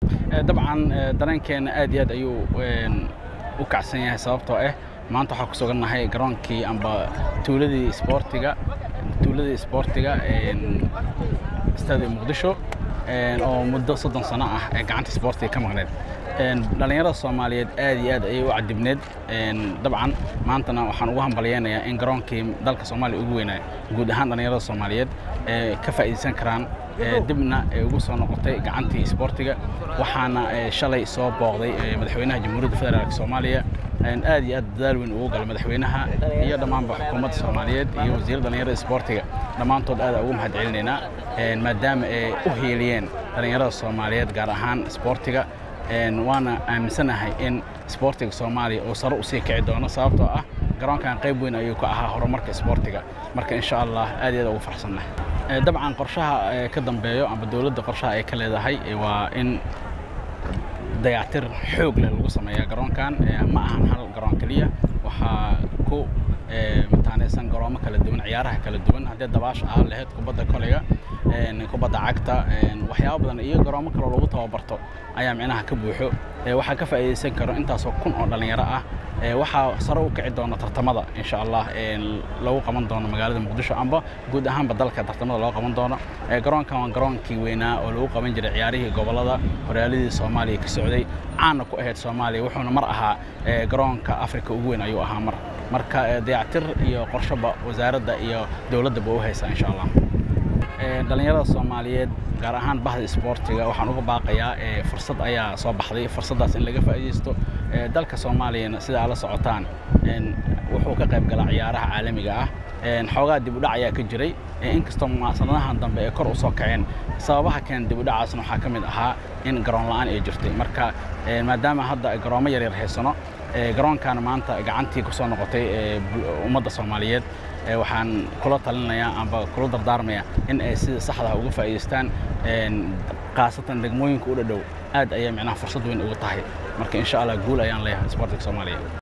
dabcan dareenkeena aad iyo aad ayuu u kacsan yahay sababtoo ah maanta waxaa ku sugannahay garoonkii amba tuuladii isboortiga tuuladii isboortiga stadia muqdisho oo muddo soddon sano ah ee gacanta isboortiga ka maqneed dhallinyarada soomaaliyeed aad iyo aad ayay u cadibneed dabcan maantana waxaan ugu hambalyeynayaa in garoonkii dalka soomaaliya ugu weynaa guud ahaan dhallinyarada soomaaliyeed ka faa'iidaysan karaan dibna ay ugu soo noqotay gacantii isboortiga waxaana shalay soo booqday madaxweynaha jamhuuriyadda federaalk soomaaliya aad iyo aad dadaal weyn ugu galay madaxweynaha iyo dhammaanba xukuumadda soomaaliyeed iyo wasiirra dhallinyarada isboortiga dhammaantood aad ugu mahad celinaynaa maadaama ay u hiiliyeen dhallinyarada soomaaliyeed gaar ahaan isboortiga waana aaminsanahay in isboortiga soomaaliya uu sare usii kici doono sababtoo ah garoonkan qayb weyn ayuu ka ahaa horumarka isboortiga marka insha allah aad iyo aad ugu farxsannahay dabcan qorshaha ka dambeeyo amba dowladda qorshaha ay ka leedahay waa in dayactir xoog leh lagu sameeyaa garoonkan ma ahan hal garoon keliya waxaa ku mataanaysan garoomo kala duwan ciyaaraha kala duwan haddii dabaasha ah lahayd kubadda koleyga kubadda cagta waxyaabo badan iyo garoomo kaloo lagu tababarto ayaa micnaha ka buuxo waxaa ka faa'iidaysan karo intaasoo kun oo dhallinyaro ah waxaa sare u kici doona tartamada insha allah lagu qaban doono magaalada muqdisho amba guud ahaanba dalka tartamada loo qaban doono garoonkan waa garoonkii weynaa oo lagu qaban jiray ciyaarihii gobolada horyaaladii soomaaliya ka socday caana ku ahayd soomaaliya wuxuuna mar ahaa garoonka afrika ugu weyn ayuu ahaa mar marka dayactir iyo qorshoba wasaaradda iyo dowladdaba u haysaa insha allah dhallinyarada soomaaliyeed gaar ahaan bahda isboortiga waxaan uga baaqayaa fursad ayaa soo baxday fursaddaas in laga faa'iidaysto dalka soomaaliyana sida aad la socotaan wuxuu ka qayb galaa ciyaaraha caalamiga ah xoogaa dib u dhac ayaa ka jiray inkastoo sanadahan dambe ay kor u soo kaceen sababaha keen dib u dhacaasna waxaa ka mid ahaa in garoon la'aan ay jirtay marka maadaama hadda garoomo yaryar haysano garoonkan maanta gacantii ku soo noqotay ummadda soomaaliyeed waxaan kula talinayaa amba kula dardaarmayaa in ay sida saxda uga faa'iidaystaan khaasatan degmooyinka u dhadhow aad ayay micnaha fursad weyn uga tahay marka insha allah guul ayaan leeyahay isboortiga soomaaliya